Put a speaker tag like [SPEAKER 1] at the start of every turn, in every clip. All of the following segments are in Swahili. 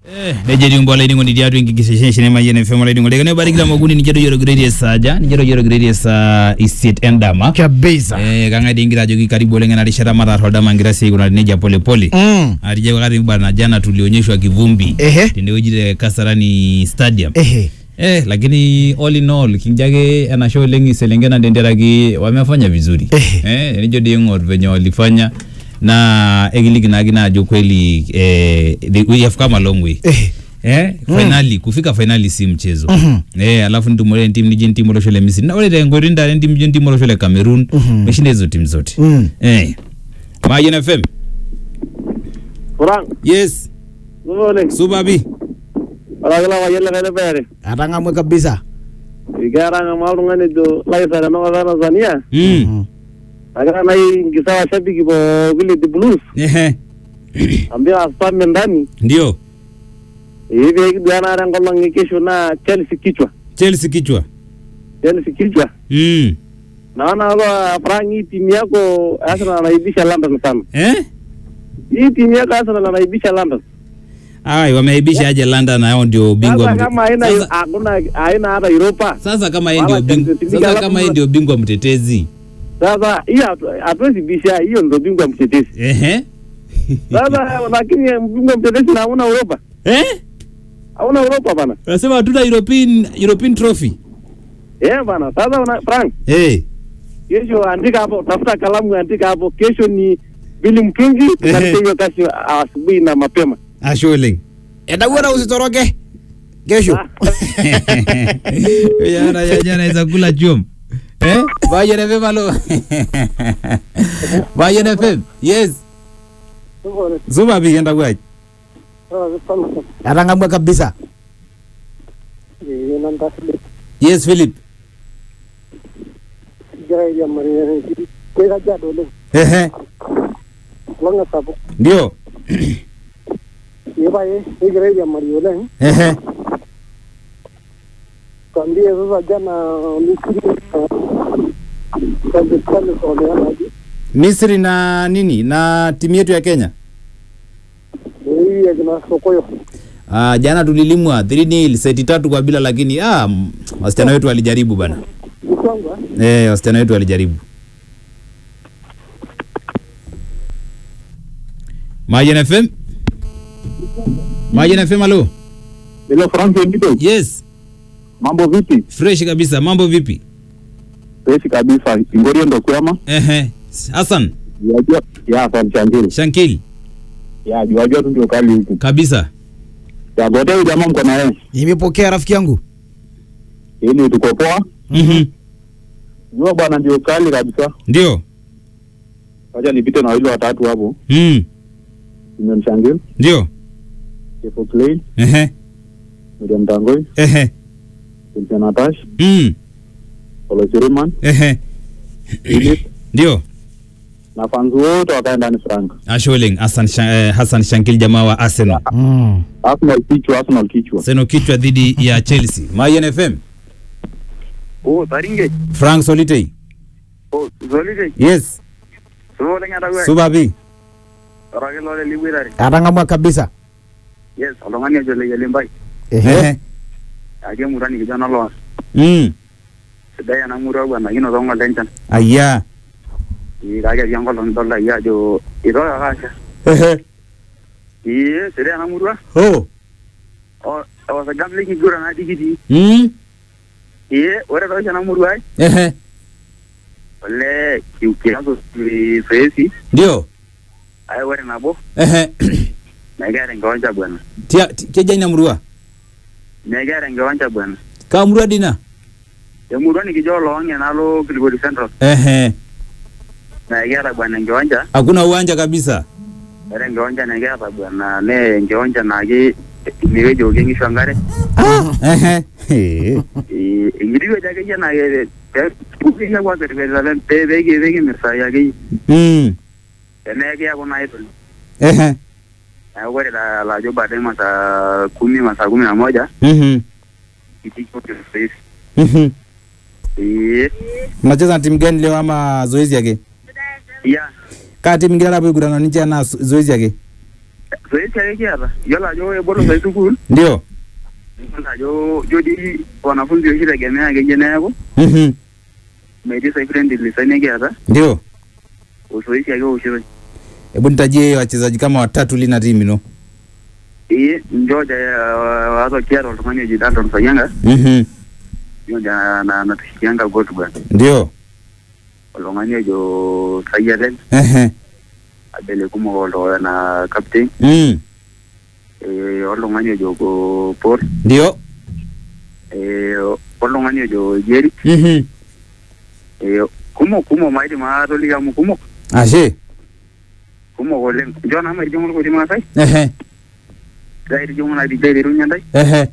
[SPEAKER 1] nejo etii mbola iningo nitii atua enkikisesheni emayian fm olainingo lekane barikita moguni nijo toyiolo gredi esaaja nijo toyiolo gredi esaa isiet endama
[SPEAKER 2] kabisa
[SPEAKER 1] Eh, kang'ae dii ingira ajoki karibu oleng ena rishata mataar oldama ngira sii aikunari nejia polepole
[SPEAKER 2] Mm.
[SPEAKER 1] atija wakati bana jana tulionyeshwa kivumbi
[SPEAKER 2] Ehe.
[SPEAKER 1] tendewueji te kasarani stadium
[SPEAKER 2] ehe
[SPEAKER 1] Eh, lakini all in all kinjo ake enashe oleng iselengen tenteraki wamefanya vizuri
[SPEAKER 2] Eh.
[SPEAKER 1] eh, nijo dii ing'or venye walifanya na ekiliki naake naa ajo kweli eh, the- we have come a long way
[SPEAKER 2] ehe
[SPEAKER 1] eh, finali kufika finali si mchezo
[SPEAKER 2] Mhm.
[SPEAKER 1] eh, alafu nitumore entim nijo entim olosho le misri na ore tenkoitoi ntare entim nijo entim olosho le cameroon
[SPEAKER 2] Mhm.
[SPEAKER 1] meshinda hizo tim zote
[SPEAKER 2] Mm.
[SPEAKER 1] eh. mayen fm
[SPEAKER 3] Kurang,
[SPEAKER 1] yes
[SPEAKER 3] supa oleng.
[SPEAKER 1] supapi
[SPEAKER 3] Orakila payian likae lepeare.
[SPEAKER 2] atang'amwe kabisa
[SPEAKER 3] Keeta ng'amaa oltung'ani ojo Laisa tenakop e Tanzania.
[SPEAKER 1] mm.
[SPEAKER 3] Agira nai nkisa washabiki pookin le The Blues.
[SPEAKER 1] Ehe.
[SPEAKER 3] Ambia spam ndani.
[SPEAKER 1] ndio
[SPEAKER 3] Ee pee kiduaa naa enkolong e kesho naa Chelsea kichwa.
[SPEAKER 1] chelsea kichwa
[SPEAKER 3] Chelsea kichwa.
[SPEAKER 1] mm.
[SPEAKER 3] Naona hapa Frank hii timu yako Arsenal anaibisha London sana.
[SPEAKER 1] eh?
[SPEAKER 3] Hii timu yako Arsenal anaibisha London.
[SPEAKER 1] Ai, wameaibisha aje London nao ndio bingwa
[SPEAKER 3] Sasa
[SPEAKER 1] mte-
[SPEAKER 3] kama haina
[SPEAKER 1] sasa,
[SPEAKER 3] hakuna haina hata Europa.
[SPEAKER 1] sasa kama yeye ndio
[SPEAKER 3] Wala
[SPEAKER 1] bingwa
[SPEAKER 3] Champions League,
[SPEAKER 1] sasa
[SPEAKER 3] alafu
[SPEAKER 1] kama yeye
[SPEAKER 3] kuna-
[SPEAKER 1] ndio bingwa mtetezi
[SPEAKER 3] Sasa hii hatu- hatuwezi bisha hiyo ndio bingwa mtetezi.
[SPEAKER 1] ehe
[SPEAKER 3] Sasa lakini bingwa mtetezi na hauna Europa.
[SPEAKER 1] eh
[SPEAKER 3] Hauna Europa bana.
[SPEAKER 1] nasema hatuna European European trophy
[SPEAKER 3] Eh bana, sasa una Frank,
[SPEAKER 1] eh
[SPEAKER 3] kesho andika hapo, tafuta kalamu andika hapo, kesho ni Billy Mtungi, tunapiga hiyo kazi asubuhi na mapema.
[SPEAKER 1] asholeng
[SPEAKER 2] edawuara usitoroke kesho
[SPEAKER 1] jana jana naweza kula chum eh Bayern FM alo Bayern FM yes Zuba bi enda kwaje
[SPEAKER 2] atang'amwe kabisa
[SPEAKER 1] yes Philip ehe ndio ehe
[SPEAKER 4] Kambie sasa jana Misri
[SPEAKER 1] Misri na nini na timu yetu ya Kenya
[SPEAKER 4] hii akina Sokoyo
[SPEAKER 1] Ah, jana tulilimwa 3-0 seti tatu kwa bila lakini ah, m- wasichana wetu walijaribu bana.
[SPEAKER 4] Mkwangwa
[SPEAKER 1] Eh, wasichana wetu walijaribu. Majen FM? Majen FM alo?
[SPEAKER 3] Hello Frank Ndito,
[SPEAKER 1] Yes,
[SPEAKER 3] mambo vipi?
[SPEAKER 1] fresh kabisa. Mambo vipi?
[SPEAKER 3] Fresh kabisa. Ingorio ndo kwema.
[SPEAKER 1] Ehe. Hassan,
[SPEAKER 3] Yajua ya San Changiri.
[SPEAKER 1] Shankil,
[SPEAKER 3] Ya jua jua tu ndio kali huku.
[SPEAKER 1] kabisa.
[SPEAKER 3] Ya gode huyu jamaa mko na yeye.
[SPEAKER 2] nimepokea rafiki yangu
[SPEAKER 3] Ili tuko poa.
[SPEAKER 1] Mhm.
[SPEAKER 3] Jua bwana ndio kali kabisa.
[SPEAKER 1] Ndio.
[SPEAKER 3] Wacha nipite na wale watatu hapo.
[SPEAKER 1] Mm.
[SPEAKER 3] Nimemshangil,
[SPEAKER 1] Ndio.
[SPEAKER 3] Kefo Clay,
[SPEAKER 1] Ehe.
[SPEAKER 3] Miriam Tangoi,
[SPEAKER 1] Ehe.
[SPEAKER 3] Cynthia Natash,
[SPEAKER 1] Mm.
[SPEAKER 3] Olo Chiriman,
[SPEAKER 1] Ehe.
[SPEAKER 3] Philip
[SPEAKER 1] Ndio.
[SPEAKER 3] na fans wote wakae ndani Frank.
[SPEAKER 1] Asholeng Hassan, Sha- eh, Hassan Shankil jamaa wa Arsenal.
[SPEAKER 2] mm.
[SPEAKER 3] Arsenal kichwa, Arsenal kichwa.
[SPEAKER 1] Seno kichwa dhidi ya Chelsea. Mayen FM.
[SPEAKER 3] Oh, Taringe.
[SPEAKER 1] Frank Solitei.
[SPEAKER 3] Oh, Zolide.
[SPEAKER 1] Yes.
[SPEAKER 3] Sumo lenga dawe.
[SPEAKER 1] Subabi.
[SPEAKER 3] Orake lole liwirare.
[SPEAKER 2] atang'amwe kabisa
[SPEAKER 3] Yes, oltung'ani ojo leyelimbai.
[SPEAKER 2] ehe
[SPEAKER 1] Ehe.
[SPEAKER 3] Ake murani kijana loas.
[SPEAKER 1] Mm.
[SPEAKER 3] Sidai ena murua bwana, kinoto ng'ole enchan.
[SPEAKER 1] Aya.
[SPEAKER 3] Ee, kake etii enkolong idolta iyie ajo itoka ake asha.
[SPEAKER 1] Ehe.
[SPEAKER 3] Ee, sidai ena murua.
[SPEAKER 1] Oh.
[SPEAKER 3] O- Osajam likiguran natii kitii.
[SPEAKER 1] Mm.
[SPEAKER 3] Ee, ore toshi ena murua ai,
[SPEAKER 1] Ehe.
[SPEAKER 3] olee ki- kiaku zoezi,
[SPEAKER 1] Ndio.
[SPEAKER 3] ai ore nabo,
[SPEAKER 1] Ehe.
[SPEAKER 3] mekiata enkiwanja bwana.
[SPEAKER 1] Tia ti- keja ina murua.
[SPEAKER 3] Mekiata enkiwanja bwana.
[SPEAKER 1] Ka murua dina.
[SPEAKER 3] Emurua nikijo oloong'e nalo Kilgori Central.
[SPEAKER 1] Ehe.
[SPEAKER 3] Mekiata bwana enkiwanja.
[SPEAKER 1] Hakuna uwanja kabisa.
[SPEAKER 3] Ore enkiwanja nekiata bwana, nee enkiwanja naake inewueji eokie nkishu enkare.
[SPEAKER 1] Ehe. He.
[SPEAKER 3] Ee, enkiti wueji akeyie naa ke- pe- pukeyie kwa peripetita pe- pe- peki- pekimirr saai akeyie.
[SPEAKER 1] Mm.
[SPEAKER 3] Teneekiaku naa itu.
[SPEAKER 1] Ehe.
[SPEAKER 3] Neeku ore la- lajo baadaye masaa kumi masaa kumi na moja
[SPEAKER 1] Mhm.
[SPEAKER 3] kitii zoezi.
[SPEAKER 1] Mhm.
[SPEAKER 3] Ee,
[SPEAKER 1] Mnacheza na timu gani leo ama zoezi yake?
[SPEAKER 3] ya
[SPEAKER 1] Kaa timu ingine hapo igurana ninche na zo- zoezi yake.
[SPEAKER 3] zoezi ake kiata yiolo ajo ebolo sai sukuul
[SPEAKER 1] ndio
[SPEAKER 3] yiolo ajo jo dii wanafunzi oshi tegemea akeyie neeku
[SPEAKER 1] Mhm.
[SPEAKER 3] metii sai friendly sai nikiata
[SPEAKER 1] ndio
[SPEAKER 3] uzoezi ake eoshitoi
[SPEAKER 1] hebu nitajie wachezaji kama watatu lina timu ino
[SPEAKER 3] ee njoja wazo kiata oltung'ani oji Dalton Sayanga
[SPEAKER 1] Mhm.
[SPEAKER 3] njoja na natushikianga gotu bwana
[SPEAKER 1] ndio
[SPEAKER 3] oltung'ani ojo Sayalen
[SPEAKER 1] Ehe.
[SPEAKER 3] abele kumok oltung'ani na captain
[SPEAKER 1] Mm.
[SPEAKER 3] ee oltung'ani ojo go Paul
[SPEAKER 1] ndio
[SPEAKER 3] ee oltung'ani ojo Jerry
[SPEAKER 1] Mhm.
[SPEAKER 3] ee kumok kumok maidim atoliki amu kumok
[SPEAKER 1] ashe
[SPEAKER 3] kumok oleng njo naa maitijing'u irkuti maasai
[SPEAKER 1] Ehe.
[SPEAKER 3] aitijing'u naa dijai aiterunye ntae
[SPEAKER 1] Ehe.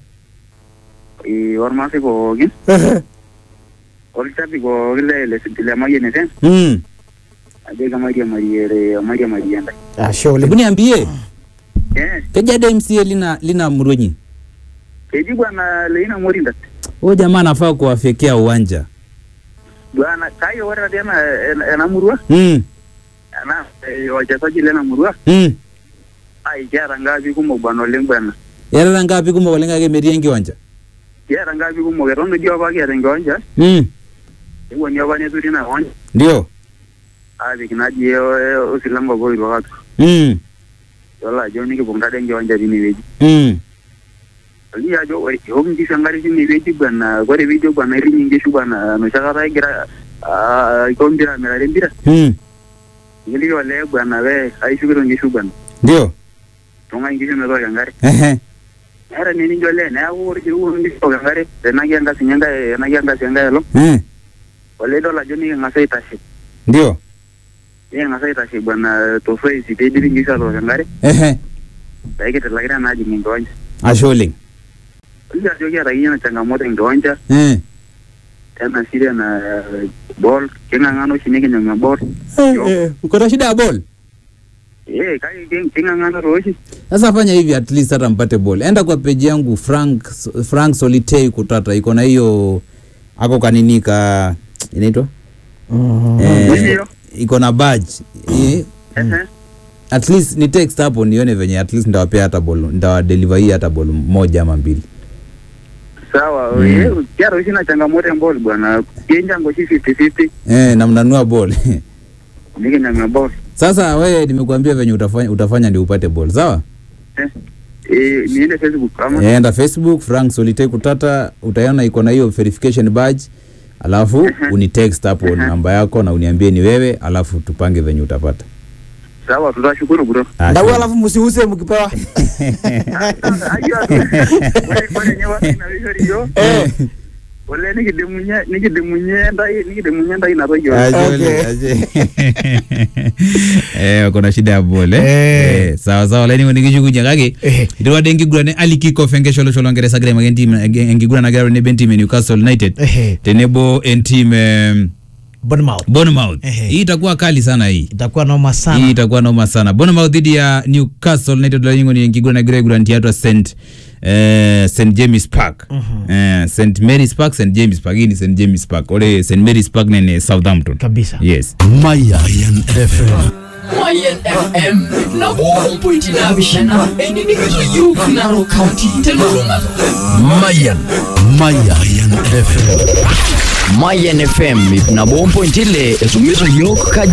[SPEAKER 3] ee ormaasai pookin
[SPEAKER 1] Ehe.
[SPEAKER 3] olchapi pookin le le le Mayian FM
[SPEAKER 1] Mm.
[SPEAKER 3] ajoki mairiamarie mairiamarie ntae
[SPEAKER 2] ashe
[SPEAKER 1] hebu
[SPEAKER 2] oleng
[SPEAKER 1] niambie
[SPEAKER 3] ee
[SPEAKER 1] keja de MCA lina lina murwenyi
[SPEAKER 3] keji bwana Leina Morinda
[SPEAKER 1] huyo jamaa anafaa kuwafyekea uwanja
[SPEAKER 3] bwana kai ore tatii ena ena- ena murua
[SPEAKER 1] mm.
[SPEAKER 3] ena eh, wachezaji lena murua
[SPEAKER 1] Mm.
[SPEAKER 3] ai kiata ngapi kumok bwana oleng bwana
[SPEAKER 1] yarara ngapi kumok oleng ake metii enkiwanja
[SPEAKER 3] kiata ngapi kumok eton eji apa kiata enkiwanja
[SPEAKER 1] mm.
[SPEAKER 3] ewuoni apa neturi ina kiwanja
[SPEAKER 1] ndio
[SPEAKER 3] aapik naji eh, eh, osilango apa oitu apa
[SPEAKER 1] mm.
[SPEAKER 3] yiolo ajo nikipik tade enkiwanja tinewueji
[SPEAKER 1] Mm.
[SPEAKER 3] oliki ajo ore eok nkishu enkare tinewueji bwana ore piijo bwana iriny inkishu bwana enoshi kata egira ah, aiko mpira amirare empira
[SPEAKER 1] Mm.
[SPEAKER 3] nikiliki olee bwana we aishukito nkishu bwana
[SPEAKER 1] ndio
[SPEAKER 3] tung'ai nkishu metooko enkare
[SPEAKER 1] Ehe.
[SPEAKER 3] eeta ninye nijo olee neeku ore piiwok nkishu tooko enkare tenaki enkasi nye enkae tenaki enkasi enkae olong
[SPEAKER 1] Eh.
[SPEAKER 3] olee idol ajo niking'as aitashe
[SPEAKER 1] ndio
[SPEAKER 3] niking'as aitashe bwana tosoesi peidipi nkishu atook enkare
[SPEAKER 1] Ehe.
[SPEAKER 3] pekitilakita naa ajing enkiwanja
[SPEAKER 1] ashe oleng
[SPEAKER 3] oliki ajo kiata akeyie na changamoto enkiwanja
[SPEAKER 1] Eh.
[SPEAKER 3] tena shida na eh, ball king'ang'ana oshi nikinyang'u eball
[SPEAKER 1] Eh, eh, uko na shida ya ball
[SPEAKER 3] eh kake king- king'ang'ana tooshi
[SPEAKER 1] sasa fanya hivi at least hata mpate ball enda kwa page yangu frank frank solitei kutata iko na hiyo ako kanini ka inaitwa eh,
[SPEAKER 3] Ndio.
[SPEAKER 1] iko na badge eh,
[SPEAKER 3] ehe
[SPEAKER 1] at least ni text hapo nione venye at least ndawapea hata ball ndawadeliver hii hata ball moja ama mbili
[SPEAKER 3] sawa
[SPEAKER 1] Mm.
[SPEAKER 3] eh, kiata oshi na changamoto emball bwana kienjango oshi 50-50
[SPEAKER 1] eh, na mnanua ball
[SPEAKER 3] nikinyang'u eball
[SPEAKER 1] sasa wewe nimekuambia venye utafanya, utafanya ndio upate ball sawa
[SPEAKER 3] eh eh, niende facebook ama
[SPEAKER 1] enda facebook frank solitei kutata utaona iko na hiyo verification badge alafu unitext hapo namba yako na uniambie ni wewe alafu tupange venye utapata
[SPEAKER 3] sawa tutashukuru bro
[SPEAKER 1] Ah,
[SPEAKER 2] ndau
[SPEAKER 1] sure.
[SPEAKER 2] alafu musiuse mkipewa
[SPEAKER 3] Ayua, ore ore nye watu inawishori yo ole nikidimunye nikidimunye ntai nikidimunye ntai natoki yo
[SPEAKER 1] Aje,
[SPEAKER 2] Okay.
[SPEAKER 1] ole, aje. Eh, kuna shida ya bole
[SPEAKER 2] Eh.
[SPEAKER 1] Eh, sawa sawa laini nikishukunya kake
[SPEAKER 2] Eh.
[SPEAKER 1] iterwade enkiguran ali kickoff enkesholosho ongeresa kira make entim enkiguran nagira tenebo entim e Newcastle United
[SPEAKER 2] Ehe.
[SPEAKER 1] tenebo entim em,
[SPEAKER 2] Bournemouth
[SPEAKER 1] Bournemouth
[SPEAKER 2] Ehe.
[SPEAKER 1] hii itakuwa kali sana hii
[SPEAKER 2] itakuwa noma
[SPEAKER 1] hii
[SPEAKER 2] sana
[SPEAKER 1] itakuwa noma sana Bournemouth dhidi ya Newcastle United laingo ni enkiguran nagira aiguran tiatua St eh, St James Park eh, St Mary's Park St James Park hii ni St James Park ore St Mary's Park nene Southampton
[SPEAKER 2] kabisa
[SPEAKER 1] yes
[SPEAKER 5] Mayan FM.
[SPEAKER 6] Mayan FM na buong pointi na bishana eninigito yuk naro county telurungato
[SPEAKER 5] Mayan. Mayan FM.
[SPEAKER 6] Mayan FM na buong pointi le esumiso yok ka